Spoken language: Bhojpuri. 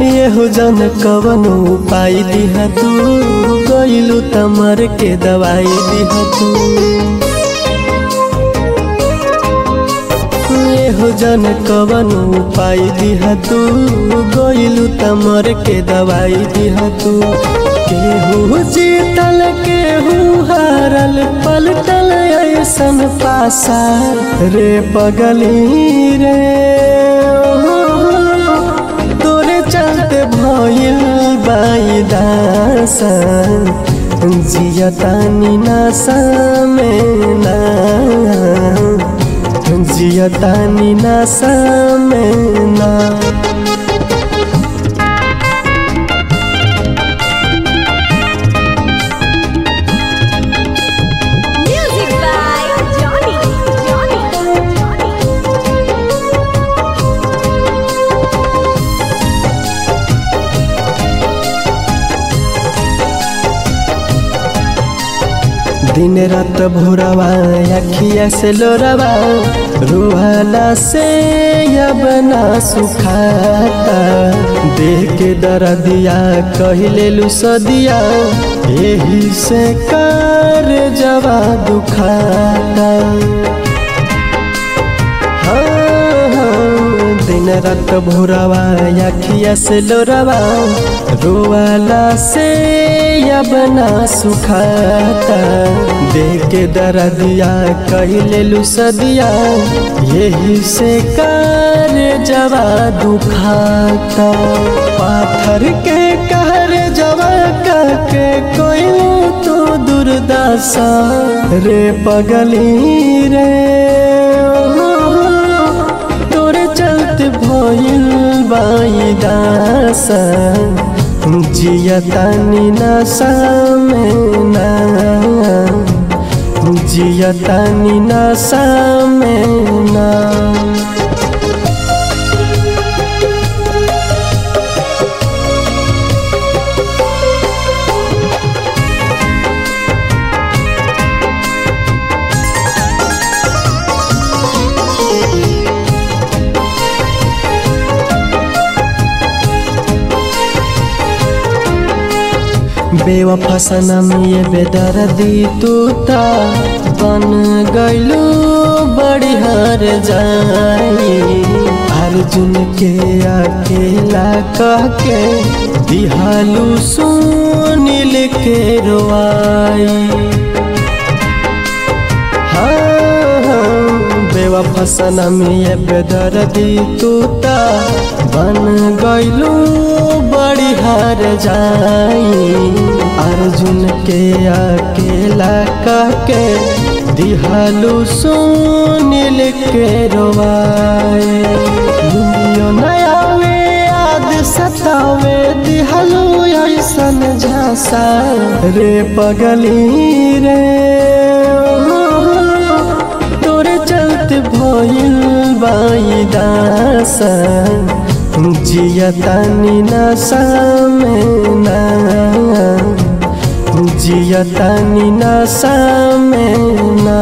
ये हो जन कवन उपाय दिहा तू गइलू तमर के दवाई दिहा तू ये हो जन कवन उपाय दिहा तू गइलू तमर के दवाई दिहा तू केहू जीतल केहू हारल पलटल ऐसन पासा रे पगली रे तोरे चलते भइल बाई दासा जियतानी नासा में ना जियतानी नासा में ना Music by Johnny. Johnny. Johnny. दिन रात भोरवा अखिया से लोरवा रुहाला से अब ना सुखाता देख के दर्दिया कहले लुसदिया यही से कर जवा दुखाता हाँ, हाँ, दिन रात भोरवा अखिया से लोरवा रोवाला से अब ना सुखाता देख के दर्दिया कहले लुसदिया यही से कर जवा दुखाता पाथर के कहर जवा के कोई तो दुर्दशा रे पगली रे तोरे चलते भइल बाई दासा जियतानी नशा में ना जियतानी नशा में ना बेवफा सनम ये बेदर्दी तू ता बन गइलू बड़ी हार जाई अर्जुन के अकेला कह के दिहालू सुनील के रोआई बेवफा सनम ये बेदर्दी तू ता बन गइलू बड़ी हार जाई अर्जुन के अकेला कह के दिहालू सुनील के रोवाए दुनिया नयावे याद सतावे दिहालू ऐसन झांसा रे पगली रे तोरे चलते भइल बाई दासा जियतानी नशा में ना जियतानी नशा में ना